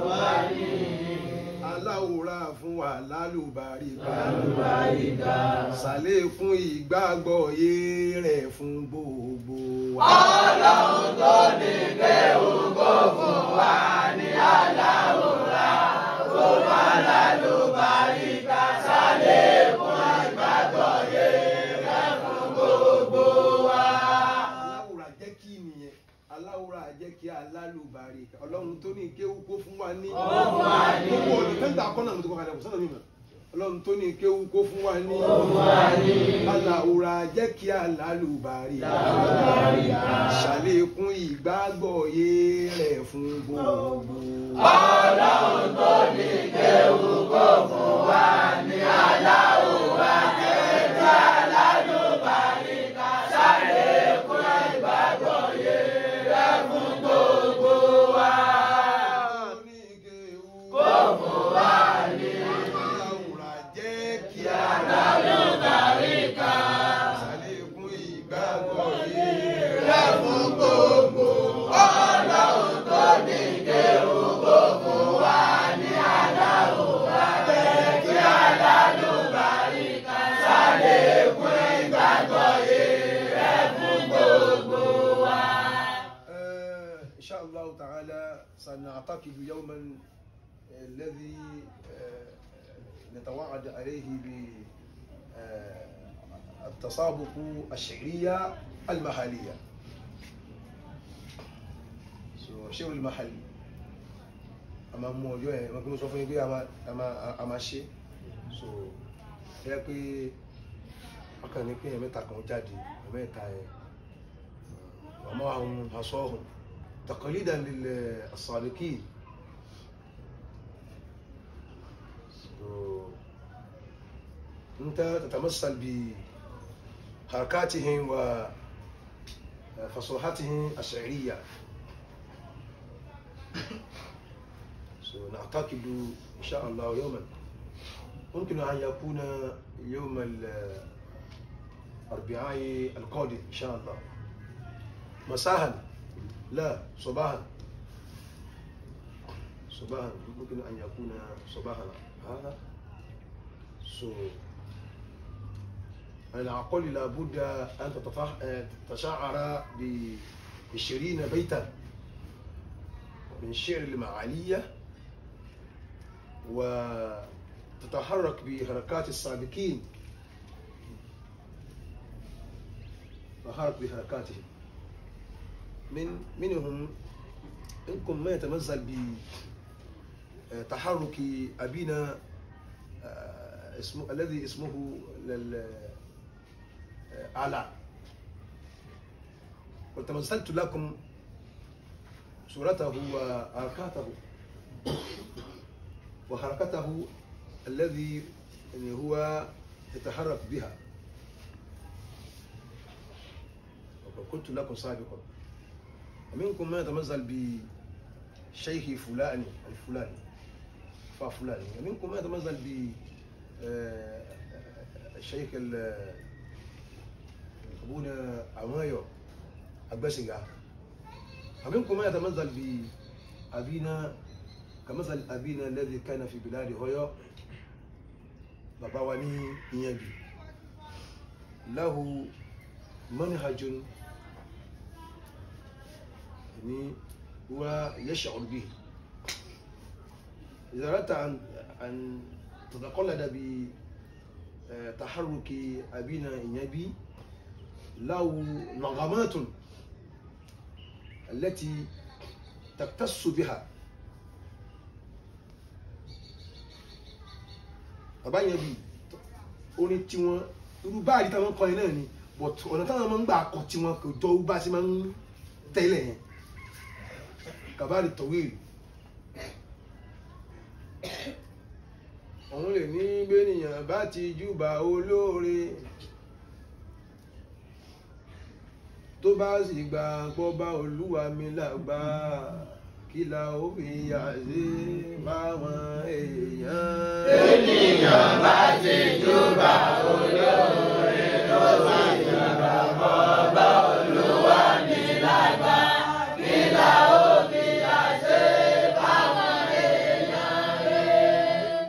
aláwòrán fún wa lálùbáríkà sàlékún ìgbàgbọ́ yé rẹ̀ fún gbogbo wa. Ọlọ́run tó ní kéwúkó fún wa ní aláwòrán fún wa lálùbáríkà. Sàlékún ìgbàgbọ́yé rẹ̀ fún gbogbo wa. aláwòrán jẹ́ kí nìyẹn aláwòrán jẹ́ kí alálùbáríkà ọlọ́run tó ní kéwúkó fún wa ní. fún wa ní. gbogbo ọ̀nà tẹ́ńtà akọ́nà mi tó kọ́ kalẹ̀ kò sọ́nà mi mọ̀ ọlọ́run tó ní kéwúkó fún wa ní. aláwòrán jẹ́ kí alálùbáríkà ṣàlékún ìgbàgbọ́ yé rẹ̀ fún gbogbo. Ọlọ́run tó ní kéwúkó fún wa ní aláwòrán kẹ́kẹ́ alálùbáríkà ṣàlékún ìgbàgbọ́yé rẹ̀ fún gbogbo wa. Kó fún wa ní aláwòrán jẹ́ kí alálùbáríkà ṣàlékún ìgbàgbọ́ yé rẹ̀ fún gbogbo. Ọlọ́run tó ní kéwúkó fún wa ní aláwòrán kẹ́kẹ́ alálùbáríkà ṣàlékún ìgbàgbọ́yé rẹ̀ fún gbogbo wa. آه، إن شاء الله تعالى سنعتقد يوما الذي آه، نتوعد عليه بالتسابق الشعرية المحلية So, الشعر المحلي أما موجود ما كنا سوف نقول أما أما أما شيء so ẹ pé ọkàn ní pé ẹ̀mẹ́ta kan jáde ẹ̀mẹ́ta yẹn ومعهم عصاهم تقليدا للسابقين So, انت تتمثل بحركاتهم وفصوحتهم الشعريه So, نعتقد ان شاء الله يوما ممكن ان يكون يوم الاربعاء القادم ان شاء الله مساء لا صباحا صباحا ممكن أن يكون صباحا هذا سو العقل لابد أن تتفح... تتشعر بعشرين بيتا من شعر المعالية وتتحرك بحركات السابقين تتحرك بحركاتهم من منهم منكم ما يتمثل بتحرك أبينا آه، اسمه الذي اسمه لل أعلى وتمثلت لكم صورته وحركاته وحركته الذي يعني هو يتحرك بها وقلت لكم سابقا ومنكم من يتمثل بشيخ فلان الفلاني fa fúlàní منكم من يتمثل ب الشيخ ابونا عمايو البشنجا ومنكم من يتمثل بأبينا كمثل أبينا الذي كان في بلاد هويو bàbá wa ní ìyànjú lahu manhajun ni wa yash'ur bihi إذا أردت أن أن تتقلد بتحرك أبينا إنيابي له نغمات التي تقتص بها bàbá yẹn bí orin tiwọn irú báàrí táwọn kọ yẹn náà ni but ọ̀nà táwọn máa ń gbà kọ tiwọn kò jọ bá ṣe máa ń tẹ́lẹ̀ yẹn kàbáàrí tọ̀wéèrè òun lè ní bẹ́nìyàn bá ti júbà olóore tó bá sì gbà pọ́ bá olúwa mi làgbà kí la ó fi yà sí báwọn èèyàn. Ènìyàn bá ti júbà olóore tó bá júbà ọba olúwa ní lágbà. Kí la ó fi àṣẹ báwọn èèyàn rẹ̀?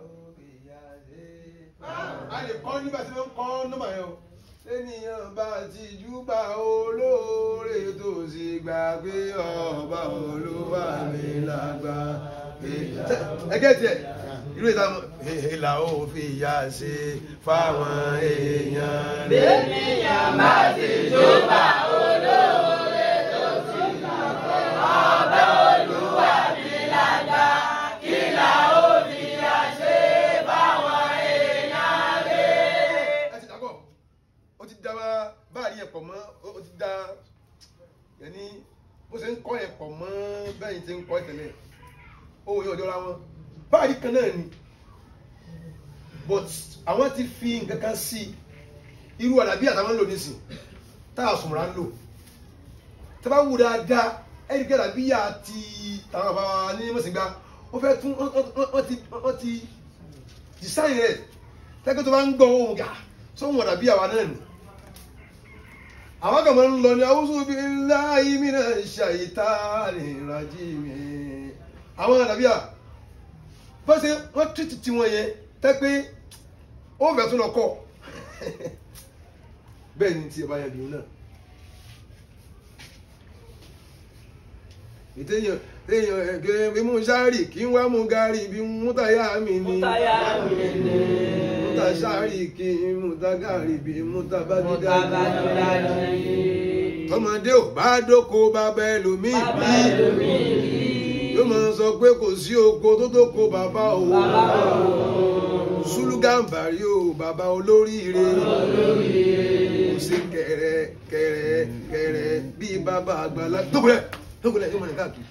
a lè kọ́ nígbà tí wọ́n kọ́ nọ́mbà yẹn o. ènìyàn bá ti júbà olóore tó sì gbà pé ọba olúwa mi làgbà. ẹgẹ́ tiẹ̀ irú ìta ìlà ó fi yà sí fáwọn èèyàn rẹ̀. Ènìyàn bá ti júbà olóore tó sì gbà pé ọba olúwa ní lágbà. Kí la ó fi àṣẹ báwọn èèyàn rẹ̀? ẹ ti dàgbọ́ ó ti da báàrí ẹ̀ pọ̀ mọ́ ó ti da yẹni bó ṣe ń kọ́ ẹ̀ pọ̀ mọ́ bẹ́ẹ̀ ti ń kọ́ ẹ̀ tẹ́lẹ̀ ohun yóò jọra wọn báàrí kan náà ni but àwọn ti fi nǹkan kan sí irú àdàbí àtàwọn ń lò nísìn tá a sùnmùrà ń lò tá a bá wù dáadáa ẹni kí àdàbí yà ti tàwọn bàbá ní mọ̀sìngbà wọ́n fẹ́ tún wọ́n ti wọ́n ti design rẹ̀ tẹ́kẹ́ tó bá ń gbọ́ ohun gà sóhun àdàbí àwa náà nì àwọn kan máa ń lọ ní awúsù bí láì mìíràn ṣàyíta ìrìnàjì mi àwọn àdàbí à bá ṣe wọ́n tìtì tí wọ́n yẹn tẹ́ pé ó fẹ́ tún lọ kọ́ bẹ́ẹ̀ ni tí ẹ bá yẹ bìí náà ìtẹ̀yàn tẹ̀yàn ẹ̀gẹ́ bí mú sáré kí n wá mú gàrí bí mú táyà mi ni múta sáré kí n mú tágàrí bí mú tábàgídá tọmọdé ò bá dóko bàbá ẹlòmíì bí yóò máa sọ pé kò sí oko tó tó ko bàbá o sùlùgàǹbàrí o bàbá olóríire kò sí kẹrẹ kẹrẹ kẹrẹ bí bàbá àgbàlá dókòlẹ dókòlẹ yóò máa ní káàkiri.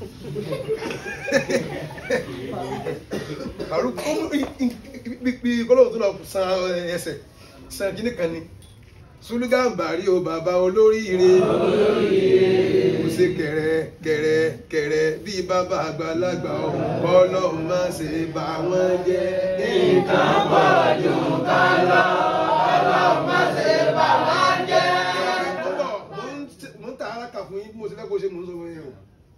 àrùn bí kọ́lọ́wọ́ tó lọ san ẹsẹ̀ san kíní kan ni sùlùgàǹbàrí o bàbá olóríire kò sí kẹrẹ kẹrẹ kẹrẹ bí bàbá àgbàlagbà ọlọ́run má ṣe bà wọ́n jẹ́. Nǹkan pọ̀ jù kan lọ, ọlọ́run má ṣe bà wọ́n jẹ́. mo ń ta ara kà fún yín bí mo ti fẹ́ kó ṣe mò ń sọ fún yín o.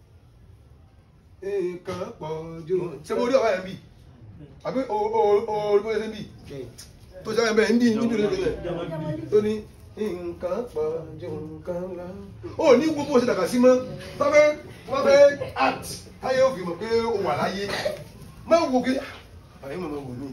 nǹkan pọ̀ jù ṣé mo rí ọ̀rá yẹn bí àbí o o o orí bó ṣe ń bì tó ṣe bẹ́ẹ̀ ń dì ní ìdúró lókè tó ní nǹkan pọ̀ jù nǹkan lọ. ó ní gbogbo ṣe dàgbà sí mọ́ tọ́fẹ́ tọ́fẹ́ act táyé ó fi mọ̀ pé ó wà láyé má wo kí àyè mọ̀ mọ̀ wò ní.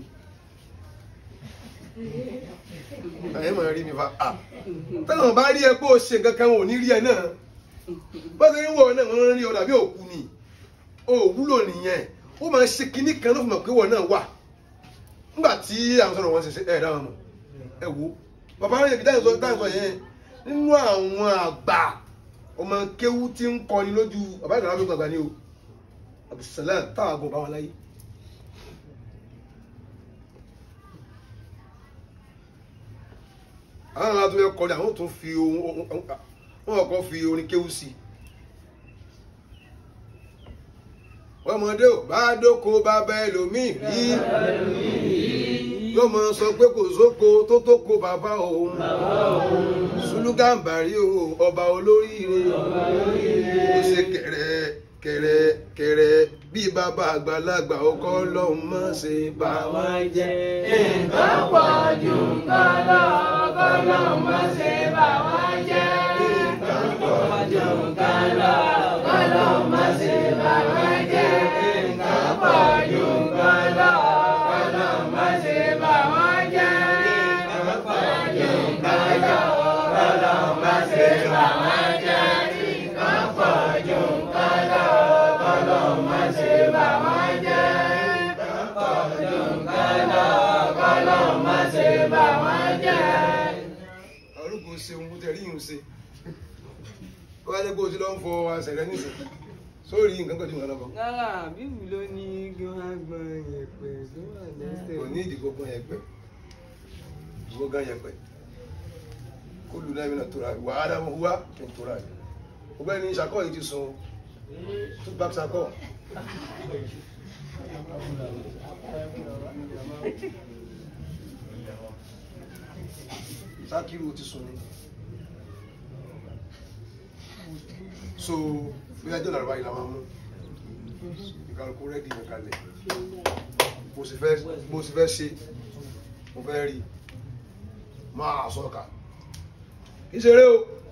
àyè mọ̀ rí mi fa à tẹ́lẹ̀ bá rí ẹ pé ó ṣe nǹkan kan ò ní rí ẹ náà bá ṣe ń wọ̀ náà wọ́n rí ọ dàbí òkú ni ó wúlò nìyẹn ó máa ṣe kinní kan ló fi mọ̀ pé wọ́n náà wà nígbà tí àwọn sọ̀rọ̀ wọn ṣe ṣe ẹ̀ dáhùn mọ̀ ẹ wo bàbá rẹ̀ bí dáhùn sọ yẹn nínú àwọn àgbà ọmọ kéwú tí ń kọni lójú bàbá ìgbàlá ló gbàgbà ní o Abdulsalam táwọn àgọ́ bá wọn láyé. àwọn àwọn àtúnyẹ kọrin àwọn tún fi ohun wọn kọ fi orin kéwú sí i ọmọdé ò bá dóko bàbá ẹlòmíì rí yóò mọ sọ pé kò sóko tó tó ko bàbá òun Sùlùgàǹbàrí o ọba olóríire ó ṣe kẹrẹ kẹrẹ kẹrẹ bí bàbá àgbàlagbà ọkọ lọhùn mọ ṣe bá wọn jẹ. nǹkan pọ̀ jù nǹkan lọ kọ́lọ́ má ṣe bà wá jẹ́. nǹkan pọ̀ jù nǹkan lọ kọ́lọ́ má ṣe bà wá jẹ́. nǹkan pọ̀ jù nǹkan lọ kọ́lọ́ má ṣe bà wá jẹ́. nǹkan pọ̀ jù nǹkan lọ kọ́lọ́ má ṣe bà wá jẹ́. nǹkan pọ̀ jù nǹkan lọ kọ́lọ́ má ṣe bà wá jẹ́. nǹkan pọ̀ jù nǹkan lọ kọ́lọ́ má ṣe bà wá jẹ́. arúgbó ṣeun kó tẹ rí ìhùn ṣe ó wá jẹ́ pé o ti lọ ń fọ àṣẹ rẹ nísìn sórí nǹkan kan tí wọn lọ bọ rárá bíbù ló ní kí wọ́n á gbọ́n yẹ̀pẹ̀ tó wà lẹ́sẹ̀. kò ní ìdìbò gan yẹpẹ ìwọ gan yẹpẹ kó lu náà mi náà tóra wà á dáhùn wá kí n tóra yìí ọ̀gbẹ́ni sakọ yìí ti sun two back sakọ. sakiru ti sun ni so bí ajọ́ làrúbá yìí la máa mú ìkàlùkù rẹ́dì yẹn kalẹ̀ mo sì fẹ́ mo sì fẹ́ ṣe mo fẹ́ rí máa sọ́ka kì í ṣeré o